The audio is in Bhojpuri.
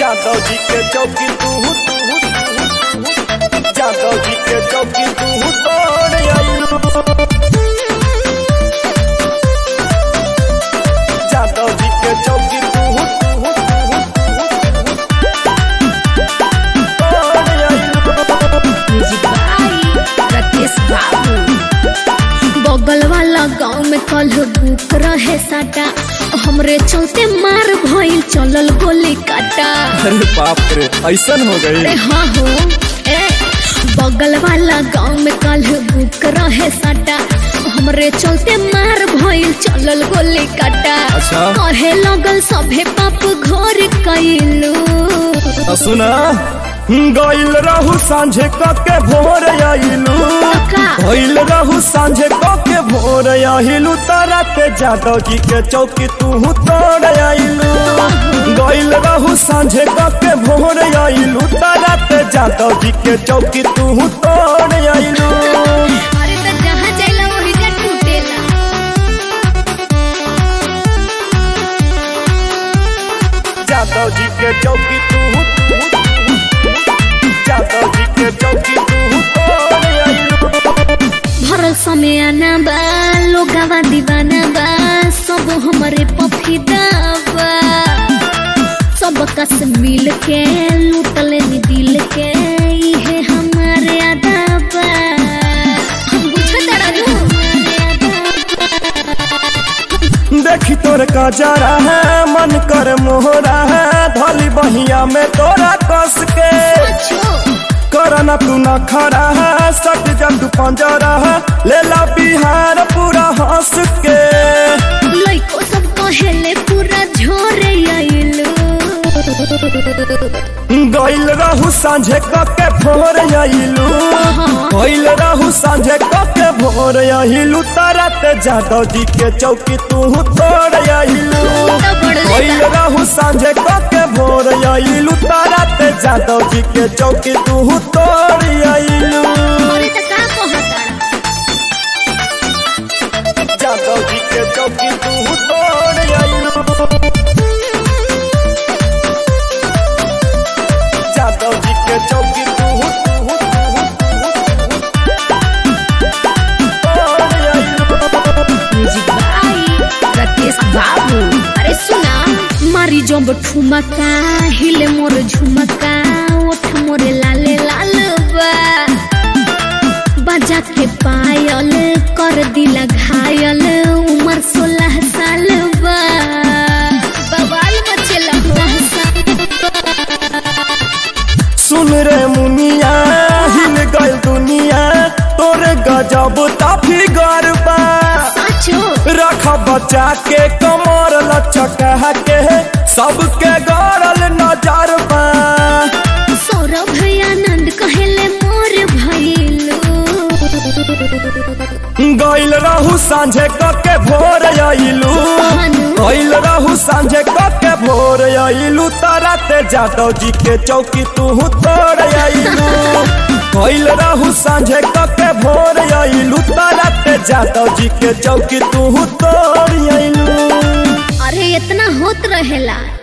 जादव जी के चौकी तू जादव जी के चौकी तू तोड़ आइलू जादव जी के चौकी तू तोड़ आइलू म्यूजिक बाई राकेश बाबू बगल वाला गांव में कल बुक रहे साटा हमरे चलते मार भइल चलल गोली काटा अरे बाप रे ऐसन हो अरे गई हाँ हो ए बगल वाला गांव में कल बुक रहे साटा हमरे चलते मार भइल चलल गोली काटा अच्छा। कहे लगल सभे पाप घर कैलू सुना गइल रहू सांझे कके भोर आइलू का? गइल रहू सांझे कके भोर आइलू तरते जादव जी के चौकी तू तोड़ आइलू गइल रहू सांझे कके भोर आइलू तरते जादव जी के चौकी तू तोड़ आइलू अरे तो जहाँ जाइला वही जा टूटेला जादव जी के चौकी तू जादव जी के चौकी तू तोड़ आइलू भरल समय आना बा लोगावा दीवाना बा सब हमरे पफीदा बा सब कस मिल के लूटले नी दिल के इहे हमारे आदा बा हम बुझत रहू देखी तोर का जरा है मन कर मोहरा है धली बहिया में तोरा कस के करना तू न खड़ा है सट जब तू पंजरा है ले ला बिहार पूरा हंस के लइको सब कहेले पूरा झोरे आइलो गइल रहू सांझे कके भोर आइलू गइल रहू सांझे कके भोर आइलू तरत जादव जी के चौकी तू तोड़ आइलू गइल रहू सांझे कके भोर आइलू तरत जादव जी के चौकी तू तोड़ आइलू अरे त का कहता जादव जी के चौकी तू तोड़ आइलू जादव जी के चौकी तू तोड़ आइलू म्यूजिक बाई राकेश बाबू अरे सुना मारी जब ठुमका हिले मोर झुमका ओठ मोरे लाले लाल बा बजा के पायल कर दिला घायल उम्र सोलह साल बा बवाल मचेला सुन रे मुनिया हिल गल दुनिया तोरे गजब ताफी गरबा साचो रख बचा के कमर लचका के सबके गरल नजर बा सौरभ आनंद कहेले मोर भइलो गइल रहू सांझे कके भोर आइलू गइल रहू सांझे कके भोर आइलू तरते जादव जी के चौकी तू तोड़ आइलू गइल रहू सांझे कके भोर आइलू तरते जादव जी के चौकी तू तोड़ आइलू अरे इतना होत रहेला